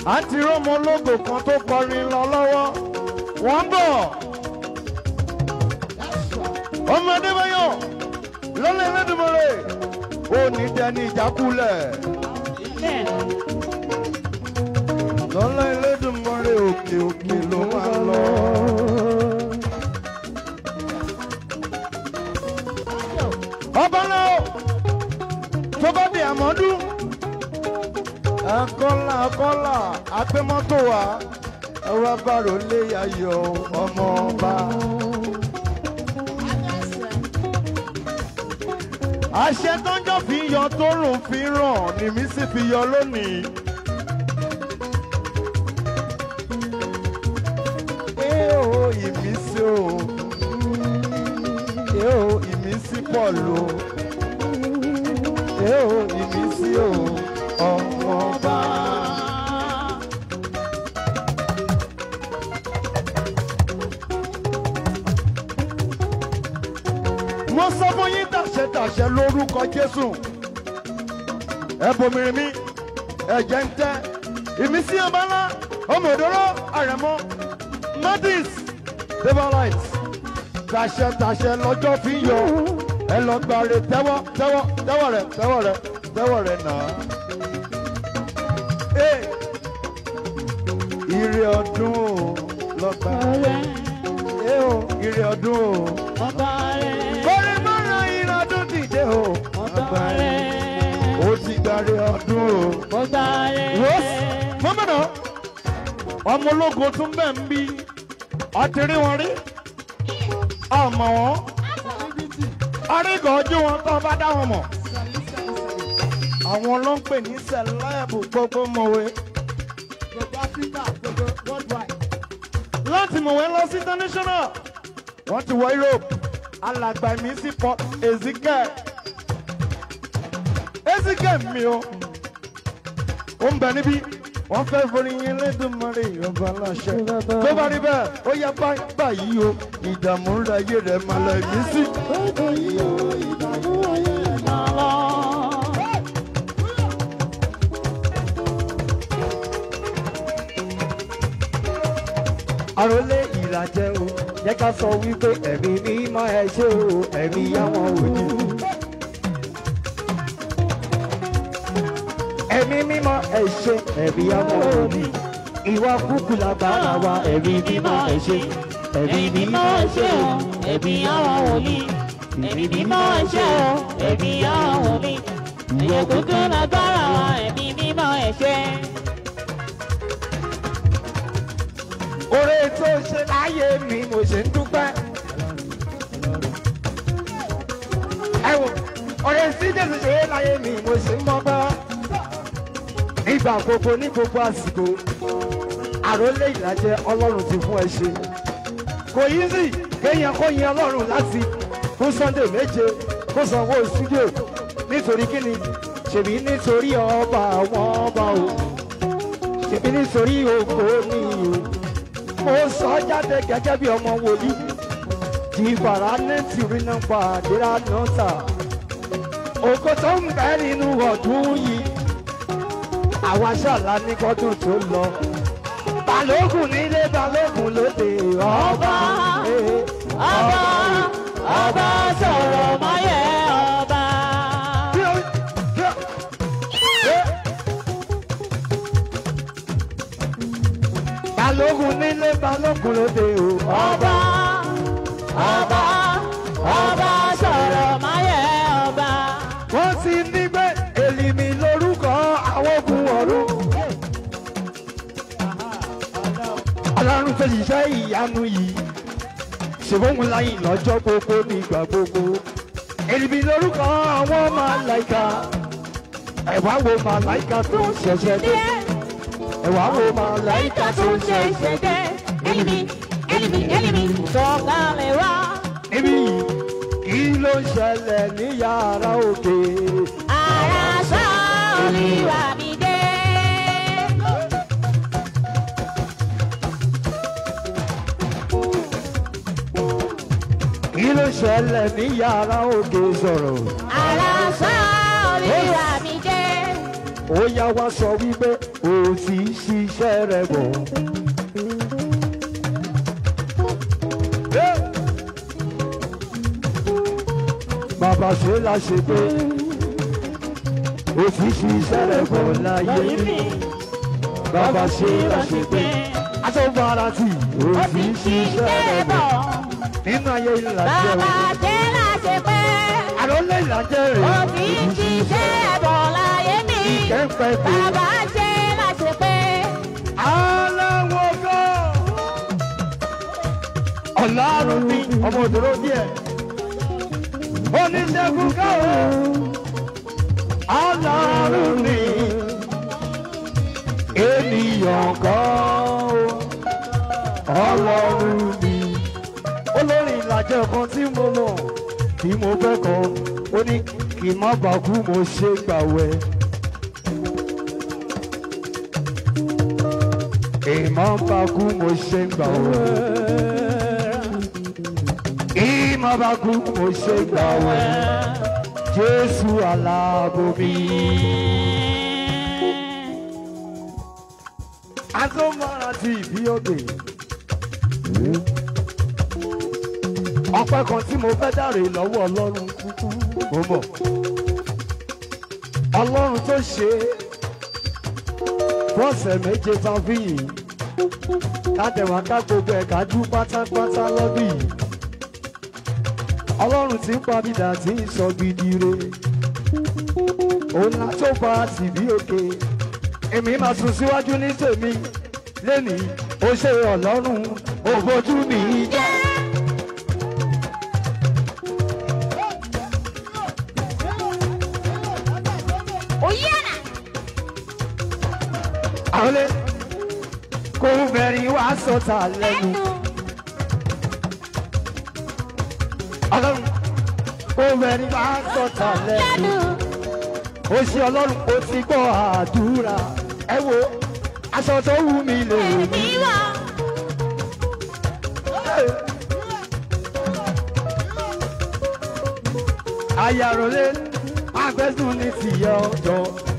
àǹtí rọ́mọ ológo kan tó kọrin lọ lọ́wọ́ wọ́n ń bọ̀ ọmọdé báyọ̀ lọ́lẹ̀ lẹ́dùnmọ́rẹ́ ó ní dẹni ìjákulẹ̀ lọ́lẹ̀ lẹ́dùnmọ́rẹ́ òkè òkè ló máa lọ. ọba náà tó bá di àmọ́dún akọ́là akọ́là agbẹ́mọ́tò wa ẹwà bàrò lé ayọ̀ ọmọ ọba. àṣẹ tọ́jọ́ fi yọ tó rùn fi ràn ní mi sì fi yọ lónìí. Ee o ìmísí o, ee o ìmísí pọ̀ lò, ee o ìmísí o, ọmọ ọba. mo sọ fún yín tàṣẹ tàṣẹ lórúkọ jésù ẹ bomirin mi ẹjẹ ń tẹ ìmísí ọba ńlá ọmọ òdòrò àrẹmọ madis devolite tàṣẹ tàṣẹ lọ́jọ́ fi yọ ẹ lọ gbàre tẹ́wọ́ tẹ́wọ́ tẹ́wọ́ rẹ tẹ́wọ́ rẹ tẹ́wọ́ rẹ nà á. Ee, ire ọdún o lọ́gbà ẹ o ire ọdún o kọrin mọ́ra iná ọdún dìde o. ó ti darí ọdún o. Rose mọ́mọ́nà ọmọ ológo tún bẹ́ẹ̀ ń bí ọtí rí wọn rí ọmọ wọn arígọ̀ ojú wọn tó bá dá wọn mọ̀ àwọn ló ń pè ní sẹlẹ́ẹ̀bù gbogbo mọ̀wé Gbogbo Áfíríkà, gbogbo worldwide. láti mọ̀wé lọ sí international wọ́n ti wọ Europe alàgbà mi sí port Ezekiel Ezekiel mi o ó ń bẹ níbí wọ́n fẹ́ forí yín lẹ́dùnmọ́rẹ́ ìyọba aláṣẹ tó bá rí bẹ́ẹ̀ ó yẹ bá- báyìí o ìdààmú rẹ̀ ayé rẹ̀ máa lọ ìmísí. àròlé ìlàjẹ o jẹ́ ká sọ wípé ẹ̀mí mímọ́ ẹ ṣé o ẹ̀mí àwọn òní. ẹ̀mí mímọ́ ẹ ṣé ẹ̀mí àwọn òní. ìwà kúkú lágbára wa ẹ̀mí mímọ́ ẹ ṣé ẹ̀mí mímọ́ ẹ ṣé o ẹ̀mí àwọn wòlíì ẹ̀mí mímọ́ ẹ̀ṣẹ́ o ẹ̀mí àwọn wòlíì ẹ̀yẹ kúkú lágbára wa ẹ̀mí mímọ́ ẹ̀ṣẹ́. oore tó ṣe láyé mi mo ṣe ń dúpẹ́. ẹ wò oore tí jésù ṣe láyé mi mo ṣe ń mọ́gbọ́. nígbà gbogbo ní gbogbo àsìkò àròlé ìlàjẹ ọlọ́run ti fún ẹ ṣe. kò yí sí kéèyàn kó yin ọlọ́run láti fún sunday méje kó sanwó studio nítorí kíni ṣèbí nítorí ọba àwọn ọba o ṣèbí nítorí ògo ni o mo sọ jáde gẹ́gẹ́ bí ọmọ wòlíì jìbàrà ní tìrìnà pàdéra náà tà ògo tó ń bẹ nínú ọdún yìí àwa ṣàlá ní kọ́dún tó lọ balógun nílé balógun lóde ọba eh, ọba ọba sọ̀rọ̀ mọ́yẹ̀ ọba. balógun nílé balógun lóde ọba ọba ọba sọ̀rọ̀ mọ́yẹ̀ ọba. wọ́n ti ní pé èlìmí lórúkọ àwọn ogun ọ̀run. ọlọ́run tó ṣiṣẹ́ ìyanu yìí ṣèwọ́n láyìn lọ́jọ́ gbogbo nígbà gbogbo. èlìmí lórúkọ àwọn màláìka ẹ̀wá wo màláìka tó ń ṣẹ̀ṣẹ̀ dé. ẹ̀wá wo màláìka Láìka tó tó ń ń ṣe ṣẹ̀ṣẹ̀ dé. ìṣẹ̀dẹ̀ ẹlìmí ẹlìmí ẹlìmí sọ̀kalẹ̀ wá. níbí yìí kí ló ń ṣẹlẹ̀ ní yàrá òkè. Ara sọ olúwa mi dé. kí ló ń ṣẹlẹ̀ ní yàrá òkè sọ̀rọ̀. Ara sọ olúwa mi dé. ó yá wá sọ wípé ó sì ṣiṣẹ́ rẹ̀ bọ̀. bàbá ṣe la ṣe pé ó sì ṣiṣẹ́ rẹ̀ bọ̀ láyé bàbá ṣe la ṣe pé aṣọ fara tì ó sì ṣiṣẹ́ rẹ̀ bọ̀ nínú ayé ìlàjẹ́ Bàbá rẹ̀ ṣe láṣẹ pé àròlé ìlàjẹ́ rẹ̀ ó fi ń ṣiṣẹ́ bọ̀ láyé mi. ìkẹ́ńpẹ́ kò. Bàbá ṣe láṣẹ pé aláwọ̀ gan. ọ̀làrùn mi ọmọ òdòdó díẹ̀. oníṣègùn káwọ́. ọlọ́run mi. ènìyàn kan. ọlọ́run mi. olórin ìlàjẹ kan tí mo mọ̀ tí mo fẹ́ kọ́ ó ní kí n má bàa kú mo ṣe gbàwẹ̀. ìmọ̀ bá kú mo ṣe ń gbà wẹ̀. ìmọ̀ bá kú mo ṣe ń gbà wẹ̀. jésù aláàbò mi. atọ́mọ́ra ti ìbí òde. ọpẹ́ kan tí mo fẹ́ dáre lọ́wọ́ ọlọ́run mo mọ̀. ọlọ́run tó ṣe é fọ́ọ̀sẹ̀ méje tán fi yìí kádẹ̀wá ká gbogbo ẹ̀ka jú pátápátá lọ́dún yìí ọlọ́run tí ń pabidà tí ń sọ gidi re òun la tó pa tìbí òkè èmi máa sùn síwájú ní tèmi lẹ́nìí ó ṣe ọlọ́run òfojú mi jẹ́. Oyana. àwọn ilé kò bẹ̀rẹ̀ wá sọ̀tà lẹ́nu. ọlọ́run kò bẹ̀rẹ̀ wá sọ̀tà lẹ́nu. ó ṣe ọlọ́run ó ti gbọ́ àdúrà ẹ wo aṣọ tó wù mí lè mí. ayàròlé agbẹ́sùn ní tìyẹ ọjọ́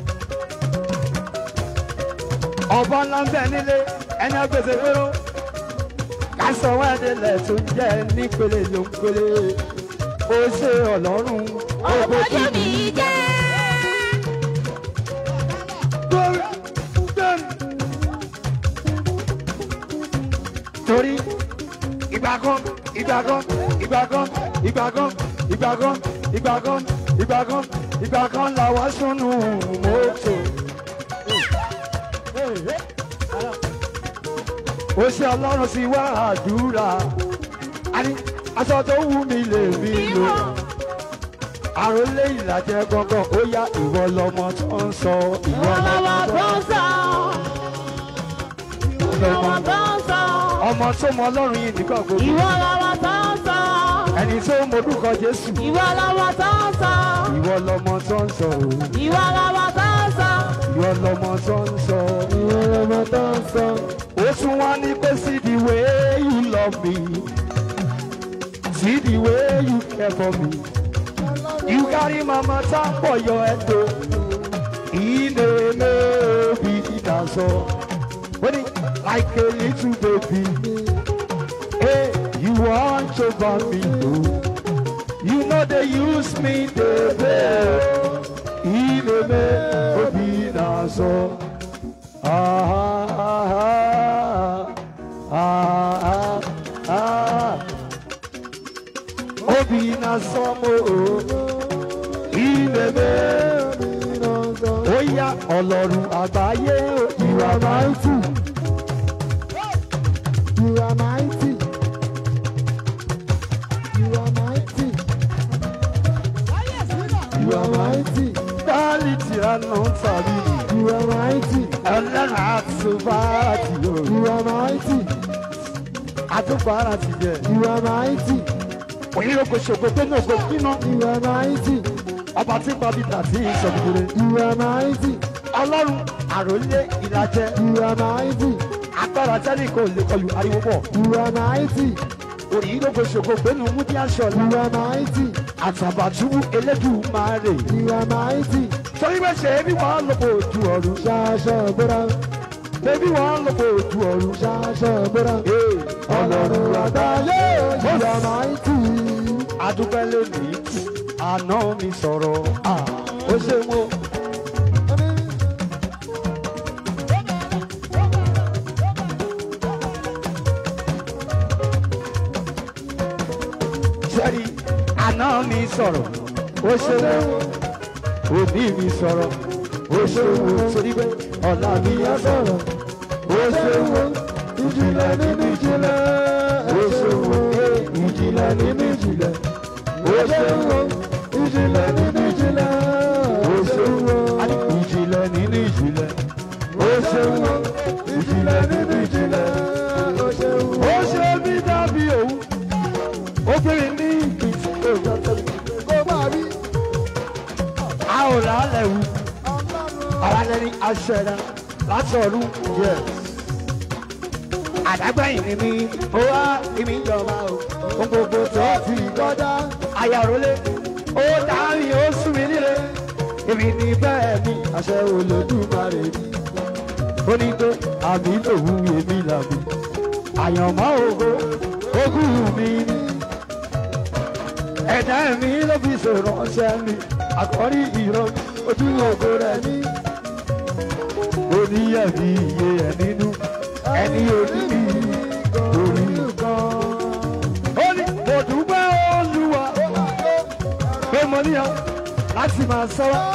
ọba ńlá ń bẹ nílé ẹni agbèsè péró kásánwó ẹdínlẹ̀ tó ń jẹ́ nípele ló ń pele ó ṣe ọlọ́run Òfojú mi jẹ́. torí ìgbà kan ìgbà kan ìgbà kan ìgbà kan ìgbà kan ìgbà kan ìgbà kan ìgbà kan làwọn sunu mọ́tò. ó ṣe ọlọ́run sí wá àdúrà àní aṣọ tó wù mí lè mí lò àròlé ìlàjẹ gangan ó yá ìwọ lọmọ tó ń sọ ìwọ lọmọ Ọlọ́wọ́ tó tó ń ń sọ. Ọlọ́wọ́ tó ń sọ. ọmọ tó mọ ọlọ́run yìí nígbà gbogbo Ìwọ lọ́wọ́ tó ń sọ. ẹni tó mọ orúkọ jésù Ìwọ lọ́wọ́ tó ń sọ. ìwọ lọmọ tó ń sọ o Ìwọ lọ́wọ́ tó ń sọ. ìwọ lọmọ tó ń sọ ìwọ lọmọ tó ń sọ. ó tún wá ní pé see the way you love me see the way you care for me you carry my matter for your head o ilé mẹ́ẹ̀ẹ́bí ìdásọ ó ní like a little baby hey you watch over me o you know they use me dey play ilé mẹ́ẹ̀ẹ́bí ìdásọ. Ah, ah, ah, ah, ah, ah. Obi na sọmọ o, ìbẹ̀bẹ̀ ó yá ọlọ́run àgbáyé o, ìwà máa ń tù. You are mighty. You are mighty. You are mighty. Quality àná tàbí You are mighty. ọlọ́run àtúbàtì o, You are mighty. àtúbàrà ti jẹ. You are mighty. Òyìnbó ṣògo tó ní ògo kíná, You are mighty. ọba tí pàbíta tí ìṣọ̀gbìnrin. You are mighty. Ọlọ́run àròlé ìlàjẹ, You are mighty. agbára tẹ́lẹ̀ kò lè kọlu ariwo bọ̀. You are mighty. òyìnbó ṣògo gbénu múdí aṣọ You are mighty. àtàbàtúbú elédùmarè You are mighty. torí pé ṣe bí wọ́n lọ bò ojú ọ̀run ṣaṣọ bóra ṣe bí wọ́n lọ bò ojú ọ̀run ṣaṣọ bóra Ee, ọlọ́run àgbáyé òjìyà máa ń tì í. adúpẹ́ lónìí àná mi sọ̀rọ̀ Ah, ó ṣe wọ́n. sẹ́rí àná mi sọ̀rọ̀ ó ṣe wọ́n òbí mi sọ̀rọ̀ ó ṣe wọ́n sórí pé ọ̀la mi á sọ̀rọ̀ ó ṣe wọ́n ìjìnlẹ̀ nínú ìjìnlẹ̀ ó ṣe wọ́n ìjìnlẹ̀ nínú ìjìnlẹ̀ ó ṣe wọ́n ìjìnlẹ̀ nínú ìjìnlẹ̀ ó ṣe wọ́n ìjìnlẹ̀ nínú ìjìnlẹ̀ ó ṣe wọ́n ìjìnlẹ̀ nínú ìjìnlẹ̀ ó ṣe wù. ó ṣe mí dàbí òun ó gbére ní ìpín kó máa rí a ò lálẹ́ wù ara lẹ́ni aṣọ ẹ̀dá láti ọ̀run yes. àdágbẹ́yìn ni mí ó wá ìmí ìjọba o ohun gbogbo tó ti kọjá ayàrólé ó dárí ó sún mi nílé èmi ní bẹ́ẹ̀ ni àṣẹ olódùmarè mi ó ní pé àmì lòun èmi làmì àyànmọ́ ògo ogún mi ni ẹ̀dá mi ló fi sọ̀rọ̀ ọ̀ṣẹ́ mi àkọ́rí ìrọ̀ ojú ògo rẹ̀ ní oníyẹ̀mí iye ẹ̀ nínú ẹni orí mi orí nǹkan. ó ní mo dúpẹ́ olúwa pé mo níyàn láti máa sọ́wọ́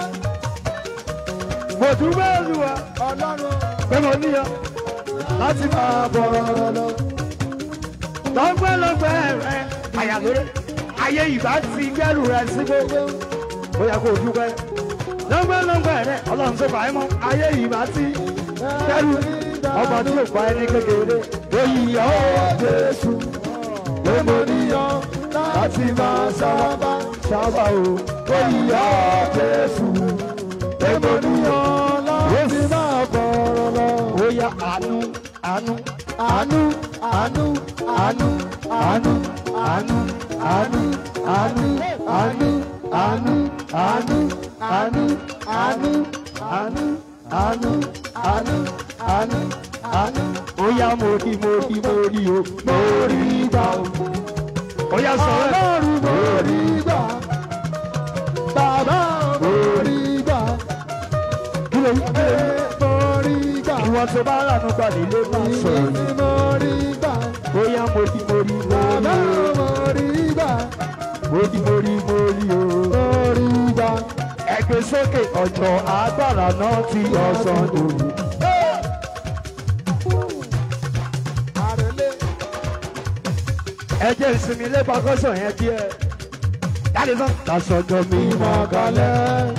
mo dúpẹ́ olúwa ọlọ́run pé mo níyàn láti máa bọ̀rọ̀ lọ. lọ́gbẹ́lọ́gbẹ́ rẹ àyàlórí ayé ìbá ti gẹ́rù rẹ sí gbogbo ó yẹ kó o dúpẹ́. lọ́gbẹ́lọ́gbẹ́ rẹ ọlọ́run tó bá ẹ mọ́ ayé ìbá ti gẹ́rù ọba tí ò pa ẹni kékeré oyè ọ̀ jésù pé mo níyàn láti máa sábà sábà o oyè ọ̀ jésù pé mo níyàn láti máa bọ̀rọ̀ lọ. ó yá àánú àánú àánú àánú àánú àánú àánú àánú àánú àánú àánú àánú àánú àánú àánú àánú àánú àánú àánú. ó yá mo rí mo rí mo rí o mo rí gbà o. ó yá sọ̀rọ̀ ọlọ́run mo rí gbà bàbá mo rí gbà kí ló yí pé mo rí gbà ìwọ tó bá rànú gbà nílé máa sọ̀rọ̀ ìyìn ni mo rí gbà ó yá mo rí mo rí mo bàbá rí o mo rí gbà mo rí mo rí mo rí o. mo rí gbà. ẹgbẹ́ sókè ọjọ́ agbára náà ti ọ̀sán lòlù. àròlé ẹ jẹ́ ìsinmi ilé pàkọ́sọ̀ yẹn díẹ̀. jáde sàn. kásọjọ́ mi mọ́ kalẹ̀.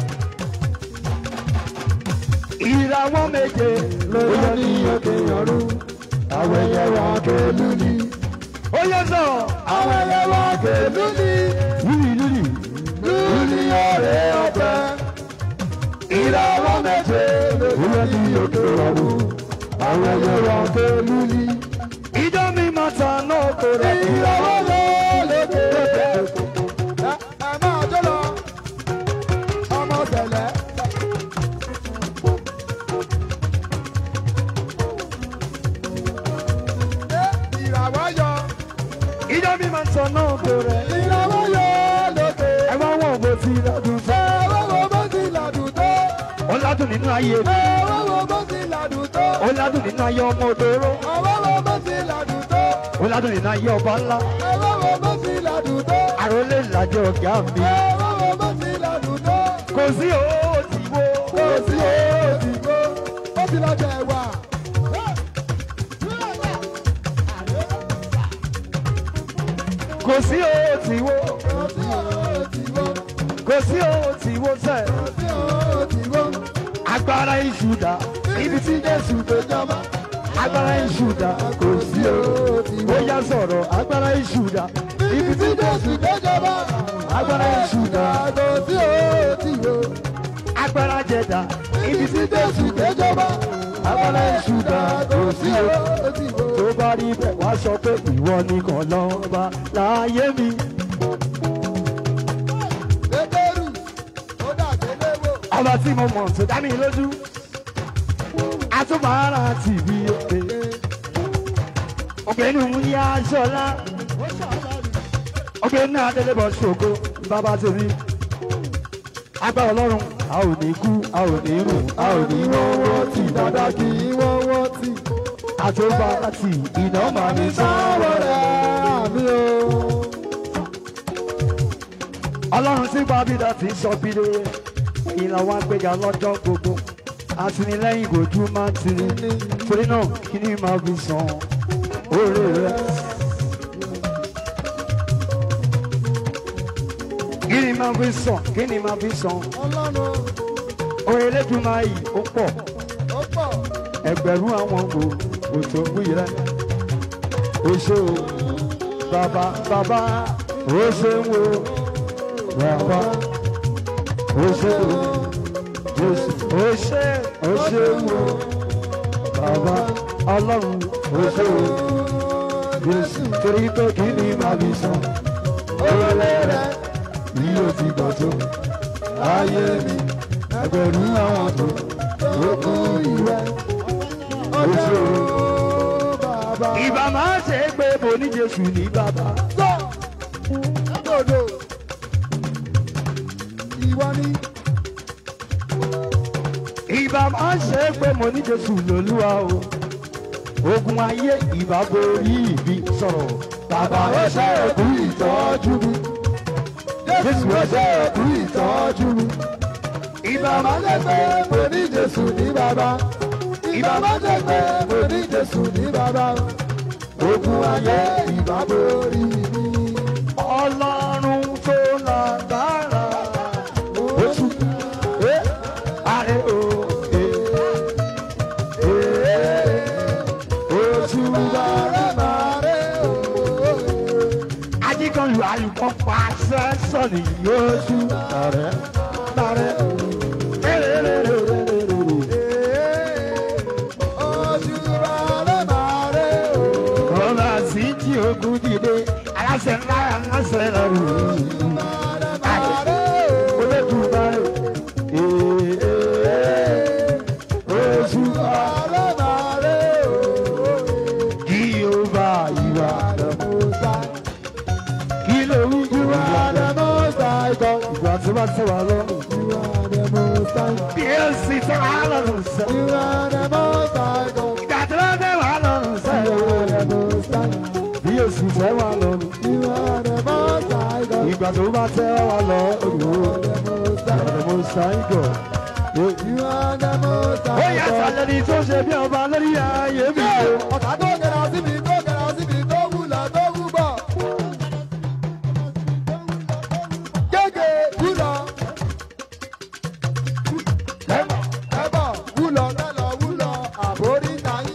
ìràwọ̀ méje ló yọ ní òkè ọ̀run. àwọn ẹyẹ wa kẹlú ni. ó yẹ sọ. àwọn ẹyẹ wa kẹlú ni. lúlì lúlì. lúlì ọ̀rẹ́ ọ̀pẹ. ìràwọ̀ méje ló yọ ní òkè ọ̀run. àwọn ẹyẹ wa kẹlú ni. ìjọ mi máa ta náà kó rẹ̀. ìràwọ̀ lókè. ẹ ẹ máa jó lọ ọmọ tẹlẹ. Ẹ, ìràwọ̀ yọ ìjọ mi máa ta náà kó rẹ̀. ìràwọ̀ yọ lókè. ẹ wá wọ̀n bó ti lọ́dún tó. ẹ wọ́n wo bó ti làdùn tó. ó ládùn nínú ayé mi. ẹ wọ́n wo bó ti làdùn tó. ó ládùn nínú ayé ọmọ òdòró. ọwọ́ wo bó ti làdùn tó. ó ládùn nínú ayé ọba ńlá. ẹ wọ́n wo bó ti làdùn tó. àròlé ìlàjọ ọ̀gá mi. ẹ wọ́n wo bó ti làdùn tó. kò sí owó tí wo. kò sí òòtì kó ó ti lọ jẹ wà. kò sí owó tí wo. kò sí òòtì kó kò sí owó tí wo sẹ́. kò sí òòtì kó agbára ìṣúdà. ibi tí jésù tó jọba. agbára ìṣúdà. kò sí owó. ó yá sọ̀rọ̀ agbára ìṣúdà. ibi tí jésù tó jọba. agbára ìṣúdà. kò sí òòtì kó agbára jẹ̀dá. ibi tí jésù tó jọba. agbára ìṣúdà. kò kò sí sí owó. òòtì kó. tó bá rí bẹ́ẹ̀ wá sọ pé ìwọ nìkan lọ́ba láyé mi. Pétérù ó dàgbé léwò. ọba tí mo mọ̀ tó dá mi lójú àtúbàárà tìbí òkè ọ̀gbẹ́ni òun yá aṣọ́lá ọ̀gbẹ́ni adélébọ̀ ṣògo bàbá tèmi agbára ọlọ́run a ò ní kú a ò ní rùn a ò ní wọ́wọ́ tì dáadáa kí wọ́wọ́ tì àtúbàárà tì iná máa ní sáwọ́ sọ́wọ́ rẹ̀ rẹ̀. àmì o. ọlọ́run tí bábídà ti sọ bílé ìlà wa gbéga lọ́jọ́ gbogbo àtìlẹ́yìn ìgòjú máa ń tiri torí náà kí ni máa fi san oore rẹ. kí ni máa fi san kí ni máa fi san ọlọ́run oore elédùnmáà yìí ó pọ̀ ó pọ̀ ẹgbẹ̀rún àwọn kò kò tó wí rẹ. o ṣe o bàbá bàbá o ṣe ń wo bàbá o ṣe o jésù o ṣe o ṣe ń wo bàbá ọlọ́run o ṣe o jésù torí pé kí ni màá fi san oore rẹ bí o ti gbà tó ayé mi ẹgbẹ̀rún àwọn tó o kú ìwẹ o ṣe o. bàbá. ìbá máa ṣe é pé mo ní jésù ní bàbá. sọ lọ́dọ̀ ìwọ ni ìbá máa ṣe é pé mo ní jésù lólúwa o. ogun ayé ìbá borí ìbí sọ̀rọ̀. bàbá ẹ ṣe é kú ìtọ́jú mi. jésù ẹsẹ̀ ẹ̀kú ìtọ́jú mi. ìbá Bàbá máa ṣe jẹ́ pé pé mo ní Jésù ní bàbá. Ìbàbá jẹ́ pé mo ní Jésù ní bàbá. Ogun ayé ìbá borí mi. ọlọ́run tó lágbára. Oṣù Eh, àrẹ o. eh, eh, oṣù bàrẹ̀ bàrẹ̀ ooo. ajíkanlù àlùkò pàṣẹ sọ̀nì yóò ṣú. àrẹ àrẹ. Oṣù bàrẹ̀ bàrẹ̀ ooo. Ọba sí tí ogun dìde, aláṣẹ ńlá aláṣẹ lọ́rù. Bàrẹ̀ bàrẹ̀ ooo. Olódùmarè. Oṣù Bàrẹ̀ bàrẹ̀ ooo. kí o bá ìwà rẹ̀ mú. Kí ló wí You ìwà are rẹ̀? the most high God. Ìgbà tí wọ́n tẹ̀ wá lọ́rùn. You are the most high. Bí ó sì tẹ̀ wá lọ́rùn sẹ́. You are the most high God. Ìgbà tí wọ́n tẹ̀ wá lọ́rùn sẹ́. You are the most high. Bí ó sì tẹ̀ wá lọ́rùn. You are the most high God. Ìgbà tó bá tẹ̀ wá lọ́rùn. The most high. Ọ̀rọ̀ mo ṣàìgọ̀. You are the most Ó high yà God. sàlẹ̀ ní tó ṣe bí ọba lórí ayé mi. o. Ọ̀tá tó kẹ̀rọ síbi tó kẹ̀rọ síbi tó wúlọ̀ tó wú bọ̀. Gègé wúlọ̀. Ẹ̀bọ̀ wúlọ̀ tẹ́lọ̀ wúlọ̀ àbórí tayín.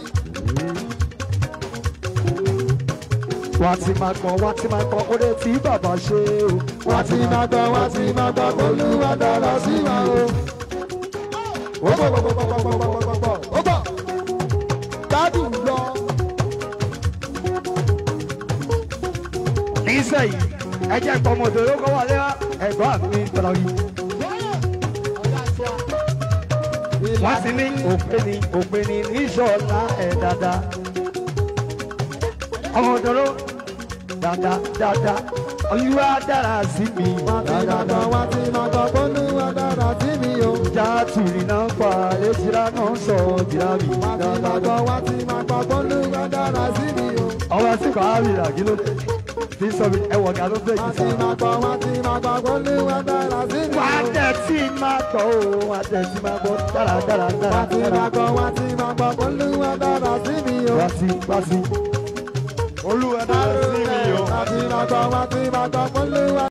wá ti máa gbọ́n wá ti máa gbọ́n oore tí bàbá ṣe o. Wọ́n ti máa gbọ́ wọ́n ti máa gbọ́ olúwa dára sí wa o. Ó bọ̀ bọ̀ bọ̀ bọ̀ bọ̀ bọ̀ bọ̀ bọ̀ bọ̀ ó bọ̀. Gbádùn lọ. nísẹ̀yìn ẹ jẹ́ ìpamọ́dé ló kọ́ wọlé wá ẹ̀gbọ́n mi gbọ́dọ̀ yìí. wọ́n ti ní òpin ní òpin ní níṣọ́lá ẹ̀ dáadáa. ọmọdé ló dáadáa dáadáa olúwa dára sí mi Wọ́n ti máa gbọ́ dáadáa. wọ́n ti máa gbọ́ olúwa dára sí mi o. játùrì náà pa létírá náà sọ jìrá mi Wọ́n ti máa dáadáa. gbọ́ wọ́n ti máa gbọ́ olúwa dára sí mi o. ọwọ́ sí kàárì àgílódé tí sọ mi ẹwọ̀ ní alóbẹ̀ Wọ́n yìí ti máa gbọ́ wọ́n ti máa gbọ́ olúwa dára sí mi wà á o. tẹ̀ tí máa gbọ́ o wà á tẹ̀ tí máa gbọ́ dáradára Wọ́n ti máa dáradára. gbọ́ wọ́n ti máa gbọ́ olúwa dára sí mi o. wá sí wá sí. olúwa dára sí mi o. Wọ́n ti máa gbọ́ wọ́n ti máa gbọ́ olúwa.